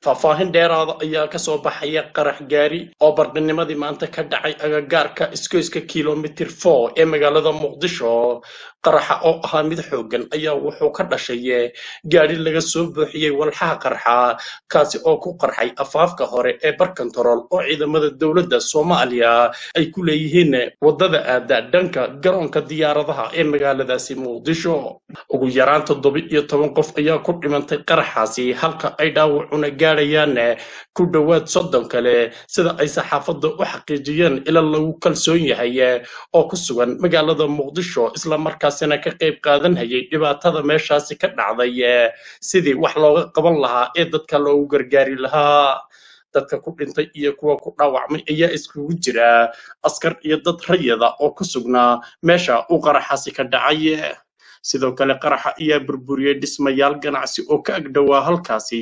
faahfaahin dheeraada ayaa kasoo baxaya qarax gaari oo bardinimadii maanta ka dhacay agagaarka iskoyska kilomitir four ee magaalada muqdisho qaraxa oo ahaa mid xoogan ayaa wuxuu ka dhashay gaari laga soo buuxiyey walxaha qarxa kaasi oo ku qarxay afaafka hore ee barkantarool oo ciidamada dowladda soomaaliya ay ku leeyihiin wadada aada dhanka garoonka diyaaradaha ee magaaladaasi muqdisho ugu yaraan toddoba iyo toban qof ayaa ku dhimantay qaraxaasi halka ay dhaawacuna gaadhayaan ku dhowaad soddon kale sida ay saxaafadda u xaqiijiyeen ila lagu kalsoon yahay oo ku sugan magaalada muqdisho islamarkaasina ka qayb qaadanhayay dhibaatada meeshaasi ka dhacday sidii wax looga qaban lahaa ee dadka loogu gargaari lahaa dadka ku dhintay iyo kuwa ku dhaawacmay ayaa iskugu jira askar iyo dad rayada oo ku sugnaa meesha uu qaraxaasi ka dhacay sidoo kale qaraxa ayaa burburiyey dhismayaal ganacsi oo ka agdhowaa halkaasi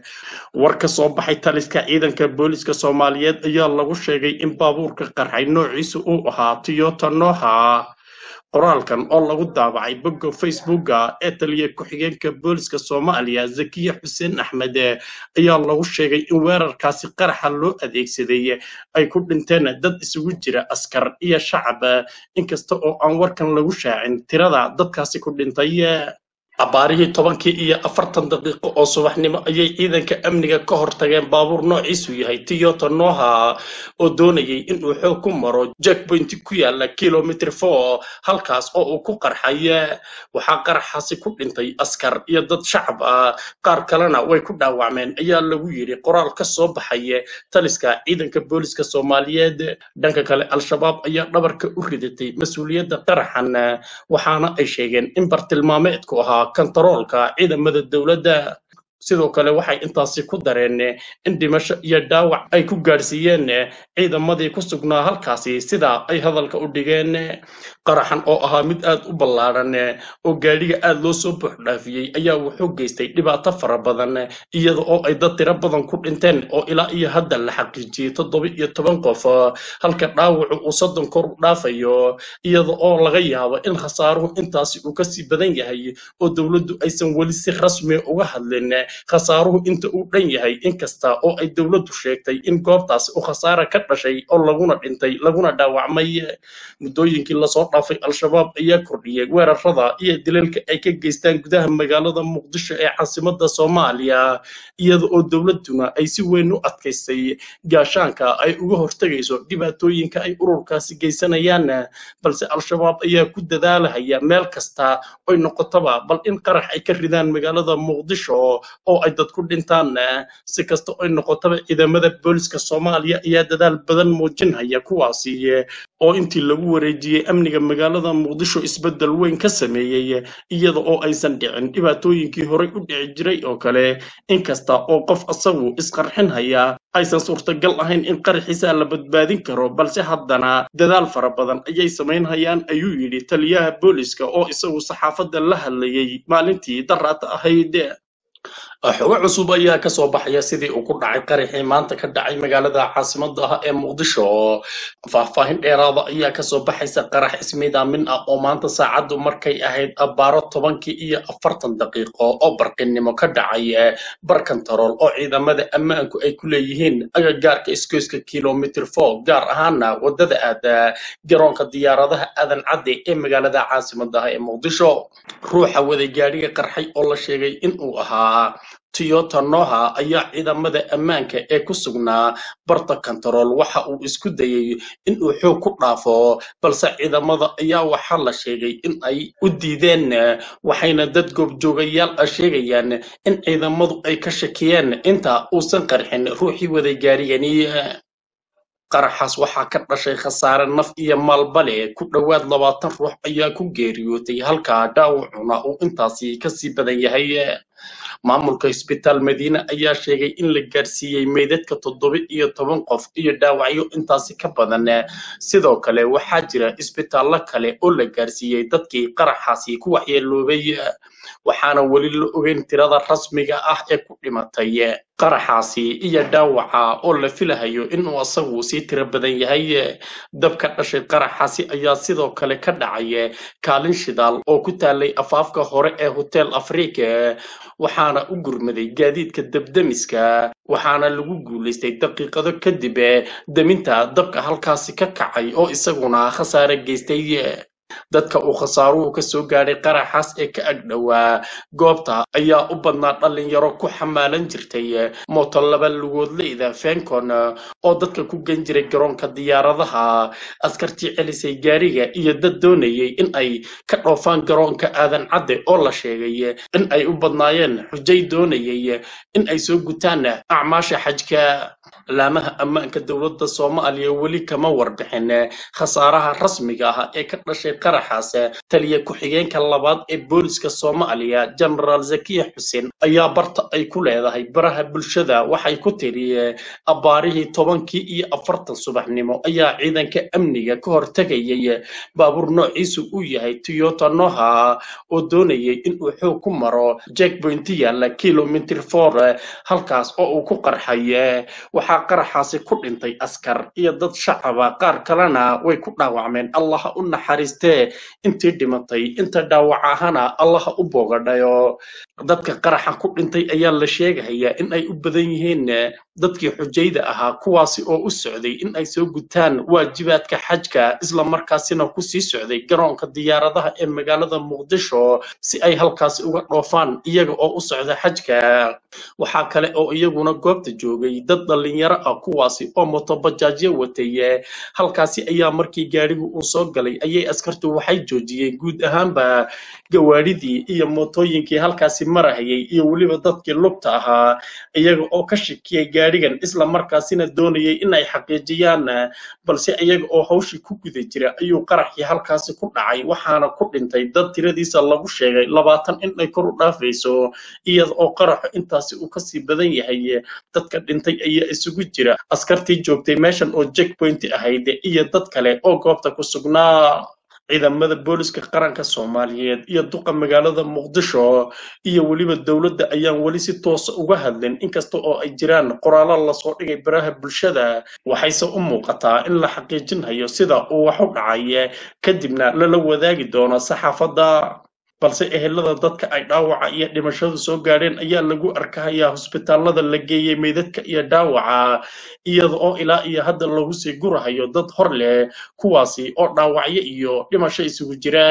war ka soo baxay taliska ciidanka booliska soomaaliyeed ayaa lagu sheegay in baabuurka qarxay noociisu uu ahaa toyota noha qoraalkan oo lagu daabacay bogga facebooka ee taliya ku-xigeenka booliska soomaaliya zakiya xuseen axmed ayaa lagu sheegay in weerarkaasi qaraxa loo adeegsaday ay ku dhinteen dad isugu jira askar iyo shacab inkasta oo aan warkan lagu shaacin tirada dadkaasi ku dhintay abbaarihii tobankii iyo afartan daqiiqo oo subaxnimo ayay ciidanka amniga ka hortageen baabuur noociisu yahay toyota noha oo doonayay inuu xoog ku maro jackpoint ku yaala kilomitr four halkaas oo uu ku qarxay waxaa qaraxaasi ku dhintay askar iyo dad shacab ah qaar kalena way ku dhaawacmeen ayaa lagu yidhi qoraal ka soo baxay taliska ciidanka booliska soomaaliyeed dhanka kale al-shabaab ayaa dhabarka u ridatay mas-uuliyadda qaraxan waxaana ay sheegeen in bartilmaameedku ahaa kantaroolka ciidamada dowladda sidoo kale waxay intaasi ku dareen in dhimasho iyo dhaawac ay ku gaadhsiiyeen ciidamadii ku sugnaa halkaasi sida ay hadalka u dhigeen qaraxan oo ahaa mid aad u ballaadhan oo gaadhiga aad loo soo buuxdhaafiyey ayaa wuxuu geystay dhibaato fara badan iyada oo ay dad tiro badan ku dhinteen oo ilaa iyo hadda la xaqiijiyey toddoba iyo toban qof halka dhaawacu uu soddon kor u dhaafayo iyada oo laga yaabo in khasaaruhu intaasi uu kasii badan yahay oo dowladdu aysan weli si rasmi uga hadlin khasaaruhu inta uu dhan yahay inkasta oo ay dowladdu sheegtay in goobtaasi uu khasaara ka dhashay oo laguna dhintay laguna dhaawacmay muddooyinkii lasoo dhaafay al-shabaab ayaa kordhiyey weerarada iyo dilalka ay ka geystaan gudaha magaalada muqdisho ee caasimada soomaaliya iyada oo dowladduna ay si weyn u adkaystay gaashaanka ay uga hortegayso dhibaatooyinka ay ururkaasi geysanayaan balse al-shabaab ayaa ku dadaalahaya meel kasta oy noqotaba bal in qarax ay ka ridaan magaalada muqdisho oo ay dad ku dhintaan si kasta oy noqotaba ciidamada booliska soomaaliya ayaa dadaal badan muujinhaya kuwaasi oo intii lagu wareejiyey amniga magaalada muqdisho isbeddel weyn ka sameeyey iyada oo aysan dhicin dhibaatooyinkii horey u dhici jiray oo kale inkasta oo qof asagu isqarxinhaya aysan suurtagal ahayn in qaraxiisa la badbaadin karo balse haddana dadaal fara badan ayay samaynhayaan ayuu yidhi taliyaha booliska oo isagu saxaafadda la hadlayey maalintii daraata ahayd xogo cusub ayaa ka soo baxaya sidii uu ku dhacay qaraxii maanta ka dhacay magaalada caasimada ah ee muqdisho faahfaahin dheeraada ayaa kasoo baxaysa qarax ismiidaamin ah oo maanta saacaddu markay ahayd abbaaro tobankii iyo afartan daqiiqo oo barqinnimo ka dhacay barkantarool oo ciidamada ammaanku ay ku leeyihiin agagaarka iskoyska kilomitr four gaar ahaana wadada aada garoonka diyaaradaha aadan cadde ee magaalada caasimada ah ee muqdisho ruuxa waday gaadhiga qarxay oo la sheegay inuu ahaa toyota noha ayaa ciidamada ammaanka ee ku sugnaa barta kantarool waxa uu isku dayey inuu xoog ku dhaafo balse ciidamada ayaa waxaa la sheegay in ay u diideen waxayna dad goobjoogayaal ah sheegayaan in ciidamadu ay ka shakiyeen inta uusan qarxin ruuxii waday gaarigani qaraxaas waxaa ka dhashay khasaare naf iyo maalbale ku dhowaad labaatan ruux ayaa ku geeriyootay halka dhaawacuna uu intaasi kasii badan yahay maamulka isbitaal madiine ayaa sheegay in la gaarsiiyey meydadka toddoba iyo toban qof iyo dhaawacyo intaasi ka badan sidoo kale waxaa jira isbitaallo kale oo la gaarsiiyey dadkii qaraxaasi ku waxyeeloobay waxaana weli la ogeyn tirada rasmiga ah ee ku dhimatay qaraxaasi iyo dhaawaca oo la filahayo inuu asagu sii tiro badan yahay dabka dhashay qaraxaasi ayaa sidoo kale ka dhacay kaalin shidaal oo ku taalay afaafka hore ee hotel afrika waxaana u gurmaday gaadiidka debdemiska waxaana lagu guulaystay daqiiqado kadib deminta dabka halkaasi ka kacay oo isaguna khasaare geystay dadka uu khasaaruhu ka soo gaadhay qaraxaas ee ka agdhowaa goobta ayaa u badnaa dhallinyaro ku xamaalan jirtay mooto laba lugoodleyda fencon oo dadka ku gen jiray garoonka diyaaradaha askartii celisay gaariga iyo dad doonayay in ay ka dhoofaan garoonka aadan cadde oo la sheegay in ay u badnaayeen xujay doonayay in ay soo gutaan acmaasha xajka laamaha ammaanka dowladda soomaaliya weli kama warbixin khasaaraha rasmiga ah ee ka dhashay qaraxaas taliya ku-xigeenka labaad ee booliska soomaaliya genaraal zakiya xuseen ayaa barta ay ku leedahay baraha bulshada waxay ku tiri abbaarihii tobankii iyo afartan subaxnimo ayaa ciidanka amniga ka hortegayay baabuur noociisu uu yahay toyota noha oo doonayay inuu xoog ku maro jackpointi yaalla kilomitr for halkaas oo uu ku qarxay waxaa qaraxaasi ku dhintay askar iyo dad shacaba qaar kalena way ku dhaawacmeen allaha u naxariistee intii dhimatay inta dhaawac ahana allaha u boogadhayo dadka qaraxa ku dhintay ayaa la sheegayaa in ay u badan yihiin dadkii xujayda ahaa kuwaasi oo u socday in ay soo gutaan waajibaadka xajka isla markaasina kusii socday garoonka diyaaradaha ee magaalada muqdisho si ay halkaasi uga dhoofaan iyaga oo u socda xajka waxaa kale oo iyaguna goobta joogay dad dhallinyaro ah kuwaasi oo motobajaajyo watay halkaasi ayaa markii gaadhigu uu soo galay ayay askartu waxay joojiyeen guud ahaanba gawaadhidii iyo mootooyinkii halkaasi marahayay iyo weliba dadkii lugta ahaa iyaga oo ka shakiyay gaadhigan isla markaasina doonayay in ay xaqiijiyaan balse iyaga oo hawshii ku guda jira ayuu qaraxii halkaasi ku dhacay waxaana ku dhintay dad tiradiisa lagu sheegay labaatan in ay kor u dhaafayso iyada oo qaraxu intaasi uu kasii badan yahay dadka dhintay ayaa isugu jira askartii joogtay meeshan oo jackpoint ahayd iyo dad kale oo goobta ku sugnaa ciidamada booliska qaranka soomaaliyeed iyo duqa magaalada muqdisho iyo weliba dowladda ayaan weli si toosa uga hadlin inkasta oo ay jiraan qoraallo lasoo dhigay baraha bulshada waxayse u muuqataa in la xaqiijinhayo sida uu wax u dhacay kadibna lala wadaagi doono saxaafadda balse ehelada dadka ay dhaawaca iyo dhimashadu soo gaadheen ayaa lagu arkahayaa hosbitaalada la geeyey meydadka iyo dhaawaca iyada oo ilaa iyo hadda lagu sii gurahayo dad hor leh kuwaasi oo dhaawacyo iyo dhimasho isugu jira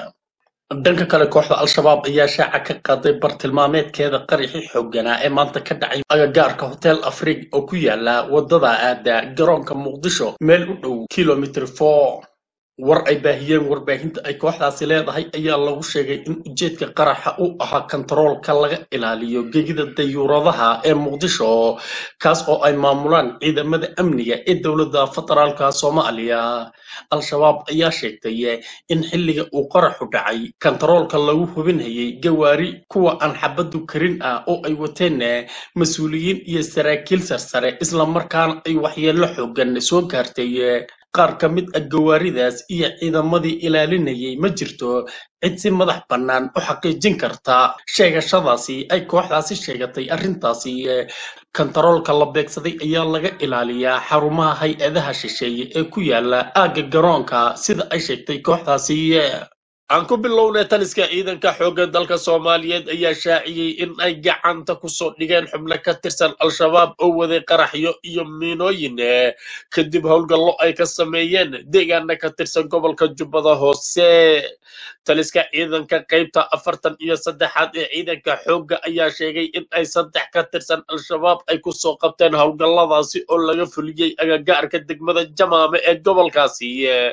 dhanka kale kooxda al-shabaab ayaa shaaca ka qaaday bartilmaameedkeeda qaraxii xoogganaa ee maanta ka dhacay agagaarka hotel afrig oo ku yaala wadada aada garoonka muqdisho meel u dhow kilomitr four war ay baahiyeen warbaahinta ay kooxdaasi leedahay ayaa lagu sheegay in ujeedka qaraxa u ahaa kontaroolka laga ilaaliyo gegida dayuuradaha ee muqdisho kaas oo ay maamulaan ciidamada amniga ee dowladda federaalka soomaaliya al-shabaab ayaa sheegtay in xilliga uu qaraxu dhacay kontaroolka lagu hubinhayay gawaari kuwa aan xabadu karin ah oo ay wateen mas-uuliyiin iyo saraakiil sarsare islamarkaana ay waxyeello xoogan soo gaartay qaar ka mid ah gawaaridaas iyo ciidamadii ilaalinayay ma jirto cid si madax bannaan u xaqiijin karta sheegashadaasi ay kooxdaasi sheegatay arrintaasi kontaroolka la beegsaday ayaa laga ilaaliyaa xarumaha hay-adaha shisheeye ee ku yaala aagga garoonka sida ay sheegtay kooxdaasi aan ku bilownay taliska ciidanka xoogga dalka soomaaliyeed ayaa shaaciyey in ay gacanta kusoo dhigeen xubno ka tirsan al-shabaab oo waday qaraxyo iyo miinooyin kadib howlgallo ay ka sameeyeen deegaana ka tirsan gobolka jubbada hoose taliska ciidanka qaybta afartan iyo saddexaad ee ciidanka xoogga ayaa sheegay in ay saddex ka tirsan al-shabaab ay kusoo qabteen howlgalladaasi oo laga fuliyey agagaarka degmada jamaame ee gobolkaasi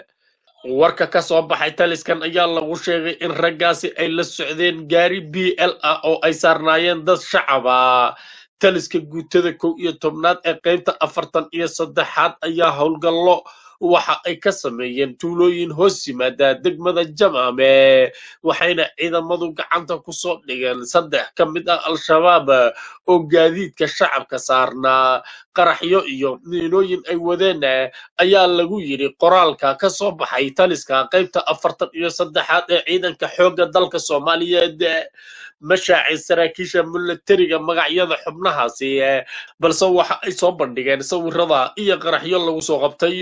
warka ka soo baxay taliskan ayaa lagu sheegay in raggaasi ay la socdeen gaari b l ah oo ay saarnaayeen dad shacaba taliska guutada kow iyo tobnaad ee qaybta afartan iyo saddexaad ayaa howlgallo waxa ay ka sameeyeen tuulooyin hoos yimaada degmada jamaame waxayna ciidamadu gacanta kusoo dhigeen saddex ka mid ah al-shabaab oo gaadiidka shacabka saarnaa qaraxyo iyo miinooyin ay wadeen ayaa lagu yidhi qoraalka ka soo baxay taliska qaybta afartan iyo saddexaad ee ciidanka xoogga dalka soomaaliyeed mashaacin saraakiisha milatariga magacyada xubnahaasi balse waxa ay soo bandhigeen sawirada iyo qaraxyo lagu soo qabtay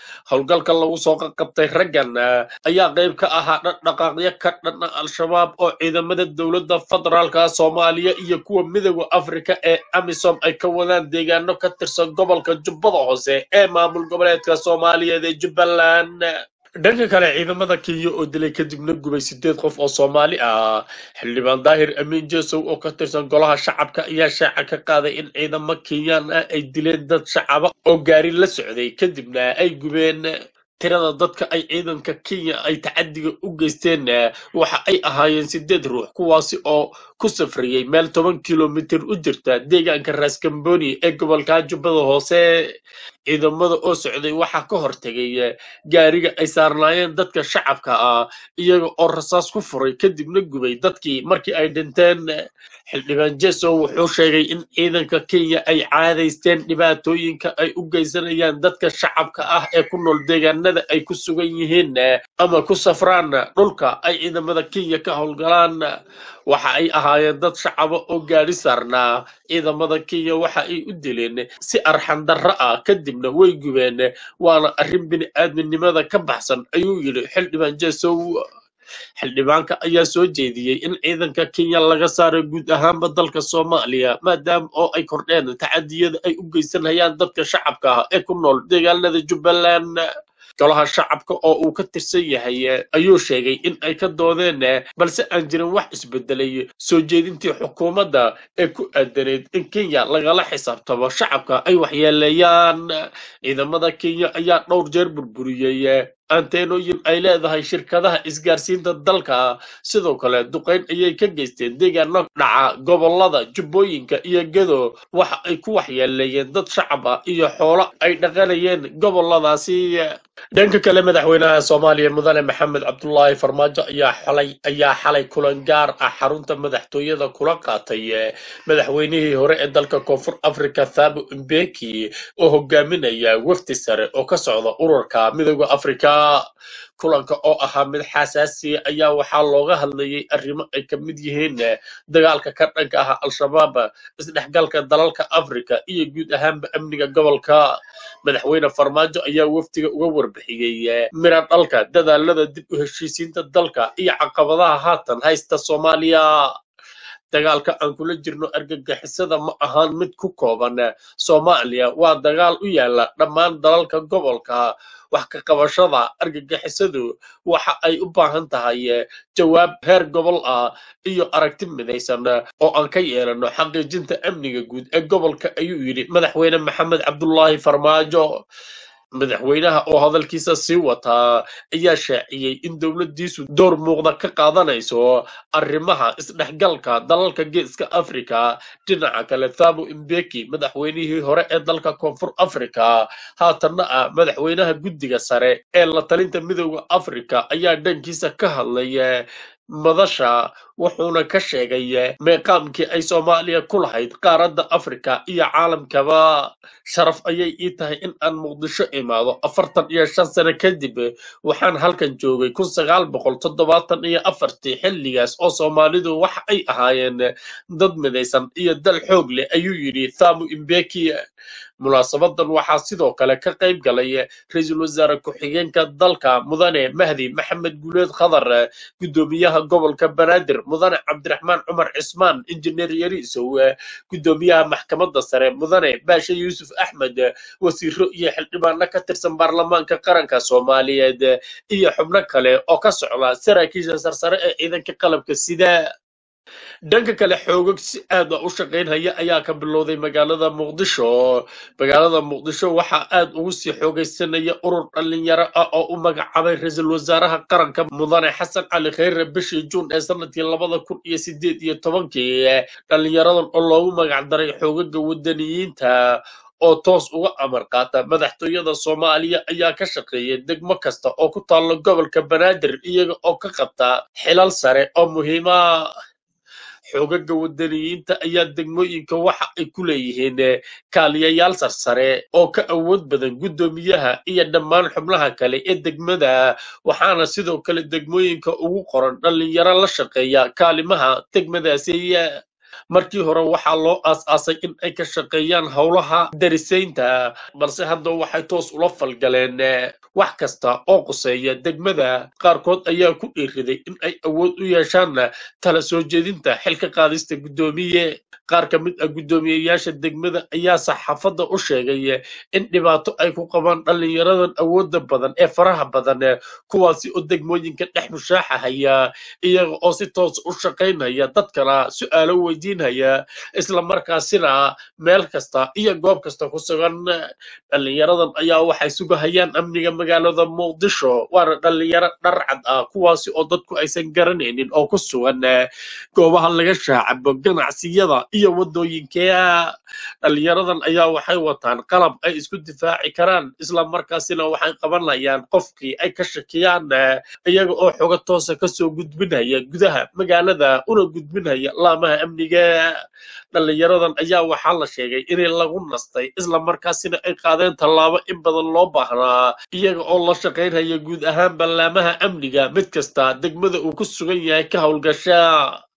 howlgalka lagu soo qaqabtay raggan ayaa qayb ka ahaa dhaqdhaqaaqyo ka dhanna al-shabaab oo ciidamada dowladda federaalka soomaaliya iyo kuwa midooda afrika ee amisom ay ka wadaan deegaano ka tirsan gobolka jubbada hoose ee maamul goboleedka soomaaliyeed ee jubbaland dhanka kale ciidamada kenya oo dilay kadibna gubay sideed qof oo soomaali ah xildhibaan daahir amiin jesow oo ka tirsan golaha shacabka ayaa shaaca ka qaaday in ciidamo kenyaan ah ay dileen dad shacaba oo gaari la socday kadibna ay gubeen tirada dadka ay ciidanka kenya ay tacadiga u geysteen waxa ay ahaayeen sideed ruux kuwaasi oo ku safriyey meel toban kilomitir u jirta deegaanka raskamboni ee gobolka jubbada hoose ciidamada oo socday waxaa ka hortegay gaariga ay saarnaayeen dadka shacabka ah iyaga oo rasaas ku furay kadibna gubay dadkii markii ay dhinteen xildhibaan jeso wuxuu sheegay in ciidanka kenya ay caadaysteen dhibaatooyinka ay u geysanayaan dadka shacabka ah ee ku nool deegaanada ay ku sugan yihiin ama ku safraan dhulka ay ciidamada kenya ka howlgalaan waxa ay ahaayeen dad shacaba oo gaari saarnaa ciidamada kenya waxa ay u dileen si arxandarro ah kadibna way gubeen waana arrin bini-aadminimada ka baxsan ayuu yidhi xildhibaan jesow xildhibaanka ayaa soo jeediyey in ciidanka kenya laga saaro guud ahaanba dalka soomaaliya maadaama oo ay kordheen tacadiyada ay u geysanayaan dadka shacabka ah ee ku nool deegaanada jubbaland golaha shacabka oo uu ka tirsan yahay ayuu sheegay in ay ka doodeen balse aan jirin wax isbedelay soo jeedintii xukuumadda ee ku aadaneyd in kenya lagala xisaabtamo shacabka ay waxyeeleeyaan ciidamada kenya ayaa dhowr jeer burburiyey anteenooyin ay leedahay shirkadaha isgaarsiinta dalka sidoo kale duqayn ayay ka geysteen deegaano dhaca gobolada jubbooyinka iyo gedo waxa ay ku waxyeeleeyeen dad shacab ah iyo xoolo ay dhaqanayeen goboladaasi dhanka kale madaxweynaha soomaaliya mudane maxamed cabdulaahi farmaajo ayaa xalay ayaa xalay kulan gaar ah xarunta madaxtooyada kula qaatay madaxweynihii hore ee dalka koonfur africa thabo mbeki oo hogaaminaya wafdi sare oo ka socda ururka midooda africa kulanka oo ahaa mid xasaasiya ayaa waxaa looga hadlayay arrimo ay ka mid yihiin dagaalka ka dhanka ah al-shabaab isdhexgalka dalalka africa iyo guud ahaanba amniga gobolka madaxweyne farmaajo ayaa wafdiga uga warbixiyey mira dhalka dadaalada dib u heshiisiinta dalka iyo caqabadaha haatan haysta soomaaliya dagaalka aan kula jirno argagixisada ma ahaan mid ku kooban soomaaliya waa dagaal u yaala dhammaan dalalka gobolka wax ka qabashada argagixisadu waxa ay u baahan tahay jawaab heer gobol ah iyo aragti midaysan oo aan ka yeelano xaqiijinta amniga guud ee gobolka ayuu yidhi madaxweyne maxamed cabdulaahi farmaajo madaxweynaha oo hadalkiisa sii wataa ayaa shaaciyey in dowladdiisu door muuqda ka qaadanayso arrimaha isdhexgalka dalalka geeska africa dhinaca kale thabo imbeki madaxweynihii hore ee dalka koonfur africa haatanna ah madaxweynaha guddiga sare ee la talinta midooda africa ayaa dhankiisa ka hadlay madasha wuxuuna ka sheegay meeqaamkii ay soomaaliya ku lahayd qaaradda afrika iyo caalamkaba sharaf ayay ii tahay in aan muqdisho imaado afartan iyo shan sano kadib waxaan halkan joogay kun sagaal boqol toddobaatan iyo afartii xilligaas oo soomaalidu waxa ay ahaayeen dad midaysan iyo dal xoog leh ayuu yidhi thamu imbeki munaasabadan waxaa sidoo kale ka qayb galay ra-iisul wasaare ku-xigeenka dalka mudane mahdi maxamed guuleed khadar guddoomiyaha gobolka banaadir mudane cabdiraxmaan cumar cismaan injineer yariisow guddoomiyaha maxkamadda sare mudane baashe yuusuf axmed wasiiro iyo xildhibaano ka tirsan baarlamaanka qaranka soomaaliyeed iyo xubno kale oo ka socda saraakiisha sarsare ee ciidanka qalabka sida dhanka kale xoogag si aad a u shaqaynhaya ayaa ka bilowday magaalada muqdisho magaalada muqdisho waxaa aad ugu sii xoogaysanaya urur dhalinyaro ah oo u magacaabay ra-iisul wasaaraha qaranka mudane xasan cali khayre bishii juun ee sanadkii labada kun iyo sideed iyo tobankii dhalinyaradan oo loogu magacdaray xoogaga wadaniyiinta oo toos uga amar qaata madaxtooyada soomaaliya ayaa ka shaqeeya degmo kasta oo ku taalla gobolka banaadir iyaga oo ka qabta xilal sare oo muhiima xoogaga wadaniyiinta ayaa degmooyinka waxa ay ku leeyihiin kaaliyayaal sarsare oo ka awood badan guddoomiyaha iyo dhammaan xubnaha kale ee degmada waxaana sidoo kale degmooyinka ugu qoran dhalinyaro la shaqeeya kaalimaha degmadaasi markii hore waxaa loo aas-aasay in ay ka shaqeeyaan howlaha darisaynta balse hadda waxay toos ula falgaleen wax kasta oo quseeya degmada qaarkood ayaa ku dhiiriday in ay awood u yeeshaan tala soo jeedinta xilka qaadista guddoomiye qaar ka mid ah guddoomiyeyaasha degmada ayaa saxaafadda u sheegay in dhibaato ay ku qabaan dhallinyaradan awoodda badan ee faraha badan kuwaasi oo degmooyinka dhex mushaaxahaya iyaga oo si toos u shaqaynaya dadkana su-aalo weydiinaya isla markaasina meel kasta iyo goob kasta ku sugan dhallinyaradan ayaa waxay sugahayaan amniga magaalada muqdisho waana dhallinyaro dharcad ah kuwaasi oo dadku aysan garanaynin oo ku sugan goobaha laga shaacabo ganacsiyada iyo wadooyinka dhallinyaradan ayaa waxay wataan qalab ay isku difaaci karaan isla markaasina waxay qabanayaan qofkii ay ka shakiyaan iyaga oo xogo toosa kasoo gudbinaya gudaha magaalada una gudbinaya laamaha amniga dhallinyaradan ayaa waxaa la sheegay inay lagu nastay isla markaasina ay qaadeen tallaabo in badan loo baahnaa iyaga oo la shaqaynaya guud ahaan ballaamaha amniga mid kasta degmada uu ku sugan yahay ka howlgasha